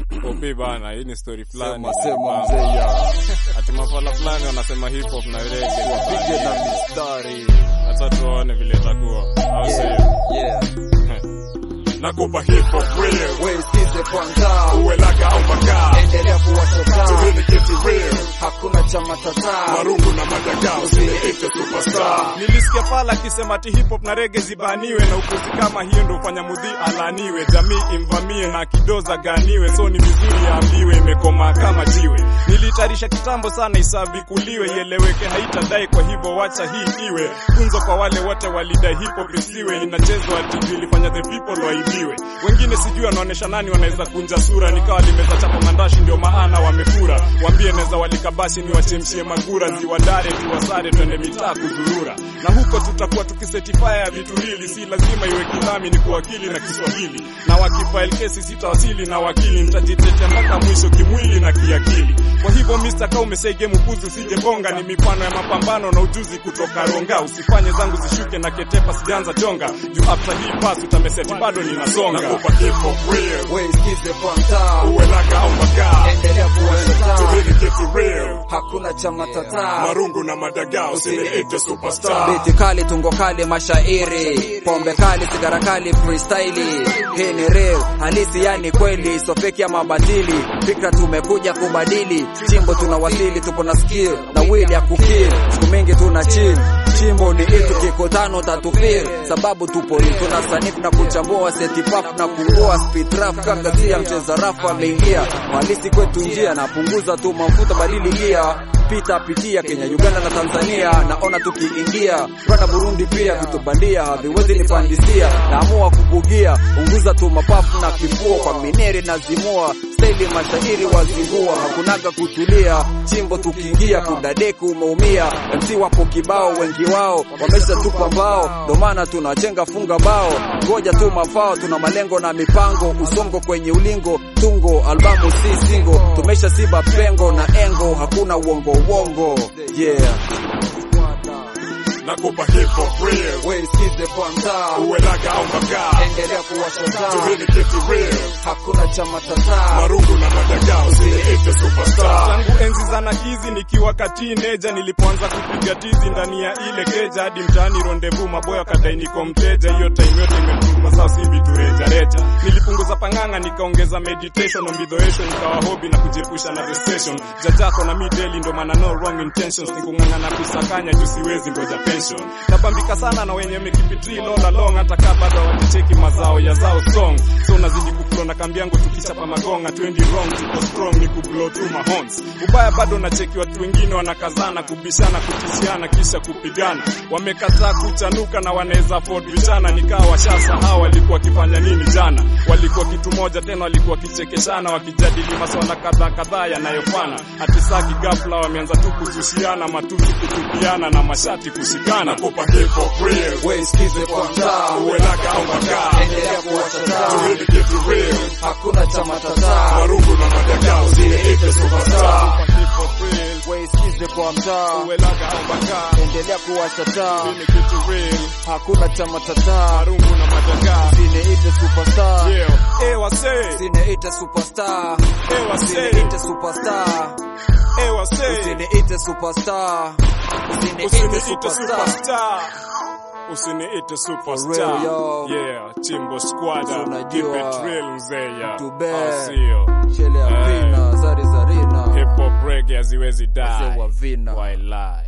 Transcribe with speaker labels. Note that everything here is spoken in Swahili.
Speaker 1: Opi bana, hii ni story fulani.
Speaker 2: Sema sema mzee ya
Speaker 1: Ati mafala fulani wanasema hip hop na reggae.
Speaker 2: wapige na mistari.
Speaker 1: Acha tuone vile itakuwa. Au sio?
Speaker 2: Yeah.
Speaker 1: Nakupa hip hop real.
Speaker 2: Wewe sikize kwanza.
Speaker 1: Uwe laga au makaa.
Speaker 2: Endelea kuwasha
Speaker 1: Tubini kitu real.
Speaker 2: Hakuna cha matata.
Speaker 1: Marungu na madagaa usiniite superstar. Nilisikia pala akisema ati hip hop na rege zibaniwe na upuzi kama hiyo ndio ufanya mudhi alaniwe, jamii imvamie na kidoza ganiwe, so ni vizuri yaambiwe imekoma kama jiwe. Nilitayarisha kitambo sana isavi kuliwe, ieleweke haitadai, kwa hivyo wacha hii iwe funzo kwa wale wote walidai hip hop isiwe inachezwa ati ilifanya the people waibiwe. Wengine sijui wanaonesha nani wanaweza kunja sura, nikawa limeza chapa mandashi ndio maana wamefura. Wambie neza walikabashi ni wachemshie magura, ziwadare tuwasare, twende mitaa kuzurura, na huko tutakuwa tukisetifaya ya vitu hili, si lazima iwe kilami, ni kuwakili na Kiswahili, na wakifile kesi sitawasili na wakili, nitajitetea mpaka mwisho kimwili na kiakili. Kwa hivyo Mr. Kau umesege mpuzi, usije bonga, ni mifano ya mapambano na ujuzi kutoka Ronga, usifanye zangu zishuke na ketepa, sijaanza chonga juu after hii pass utameseti bado ninasonga. Nakupa hip hop real,
Speaker 2: Wewe sikize kwanza.
Speaker 1: uwe laga au magaa,
Speaker 2: Endelea kuwasha
Speaker 1: tubini kitu real
Speaker 2: Hakuna cha matata.
Speaker 1: marungu na madagaa usiniite superstar.
Speaker 2: Biti kali, tungo kali, mashairi, pombe kali, sigara kali, freestyle. Hii ni real, halisi yani kweli, so fake ya mabatili. Fikra tumekuja kubadili, chimbo tunawasili, tupo na skill na will ya kukill. Siku mingi tuna chill, chimbo ni itu kiko tano tatu feel, sababu tupo hii tuna sanifu na kuchambua seti pap na kungua speed rap kaka sia mcheza rafu ameingia halisi kwetu njia na punguza tu mafuta badili gia pita pitia Kenya, Uganda na Tanzania, naona tukiingia Rwanda, Burundi pia vitu bandia haviwezi nipandisia, naamua kubugia, unguza tu mapafu na kifua kwa mineri na zimua staili mashairi wazingua, hakunaga kutulia, chimbo tukiingia kudadeku umeumia, MC wapo kibao, wengi wao wamesha tupa mbao, ndo maana tunachenga funga bao, ngoja tu mafao, tuna malengo na mipango, usongo kwenye ulingo, tungo albamu si singo, tumesha siba pengo na engo, hakuna uongo uongo, yeah.
Speaker 1: Nakupa hip hop real,
Speaker 2: Wewe sikize kwanza,
Speaker 1: uwe laga au magaa,
Speaker 2: endelea kuwasha taa,
Speaker 1: tubini kitu real
Speaker 2: hakuna cha matata.
Speaker 1: marungu na madagaa usiniite superstar. Tangu enzi za nakizi nikiwa katineja, nilipoanza kupiga tizi ndani ya ile keja, hadi mtaani rondevu maboya kadai niko mteja. Hiyo time yote imetuma sasa si vitu reja reja. Nilipunguza panganga nikaongeza meditation, ombidhoation ikawa hobby na kujiepusha na the station. Jajako na mi daily ndo maana no wrong intentions, nikung'ang'ana kusakanya juu siwezi ngoja pension. Nabambika sana na wenye mekipitri lola long, hata kaa bado wakicheki mazao ya zao song. So nazidi kuflow na kambi yangu tukichapa magonga, twendi wrong tuko strong, ni kublow through my horns. Ubaya bado nacheki watu wengine wanakazana kubishana, kutishiana kisha kupigana. Wamekataa kuchanuka na wanaweza afford vijana, nikawa washasahau walikuwa wakifanya nini jana. Walikuwa kitu moja tena, walikuwa wakichekeshana, wakijadili maswala kadhaa kadhaa yanayofana. Hatisaki ghafla wameanza tu kuzushiana, matusi kutupiana na mashati kushikana. Kupa hip hop real,
Speaker 2: Wewe sikize kwanza,
Speaker 1: uwe laga au magaa,
Speaker 2: endelea kuwasha taa,
Speaker 1: tuhili kitu real
Speaker 2: hakuna cha matata.
Speaker 1: marungu na madagaa usiniite superstar. Hip hop real,
Speaker 2: Wewe sikize kwa mtaa,
Speaker 1: uwe laga au magaa,
Speaker 2: endelea kuwasha taa,
Speaker 1: tuhili kitu real
Speaker 2: hakuna cha matata.
Speaker 1: marungu na madagaa.
Speaker 2: Sineite superstar,
Speaker 1: Yeah, eh wasee,
Speaker 2: sineite superstar,
Speaker 1: eh wasee,
Speaker 2: sineite superstar,
Speaker 1: eh wasee.
Speaker 2: sineite superstar, sineite
Speaker 1: Usiniite
Speaker 2: superstar.
Speaker 1: superstar. Usiniite superstar.
Speaker 2: real, yo.
Speaker 1: Yeah, Timbo Squadra.
Speaker 2: Unajua,
Speaker 1: Keep it real mzee ya.
Speaker 2: Tube.
Speaker 1: Au sio?
Speaker 2: Chele ya
Speaker 1: Eh.
Speaker 2: vina, zari zarina,
Speaker 1: Hip hop reggae haziwezi
Speaker 2: Wazee wa
Speaker 1: die.
Speaker 2: vina.
Speaker 1: Why lie?